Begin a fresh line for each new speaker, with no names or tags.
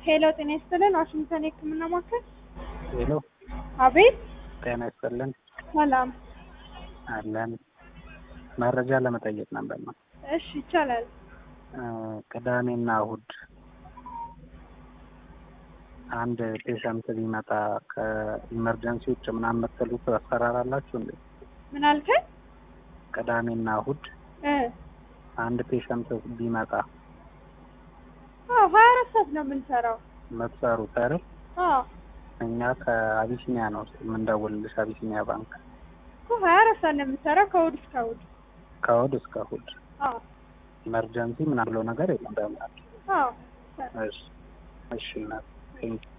ሄሎ ጤና ይስጥልን ዋሽንግተን የህክምና ማዕከል
ሄሎ
አቤት
ጤና ይስጥልን
ሰላም
አለን መረጃ ለመጠየቅ ነበር ነው
እሺ ይቻላል
ቅዳሜና እሁድ አንድ ፔሸንት ቢመጣ ከኢመርጀንሲ ውጭ ምናምን የምትሉት አሰራር አላችሁ እንዴ?
ምን አልከኝ
ቅዳሜና እሁድ
እ
አንድ ፔሸንት ቢመጣ
አዎ ሀያ አራት ሰዓት ነው የምንሰራው
የምትሰሩት አይደል?
አዎ
እኛ ከአቢሲኒያ ነው የምንደውልልሽ፣ አቢሲኒያ ባንክ
እኮ ሀያ አራት ሰዓት ነው የምንሰራው ከእሑድ እስከ እሑድ
ከእሁድ እስከ እሁድ
አዎ
ኢመርጀንሲ ምናምን ብለው ነገር የለም በእምነት
አዎ
እሺ እሺ እናት ቴንኪው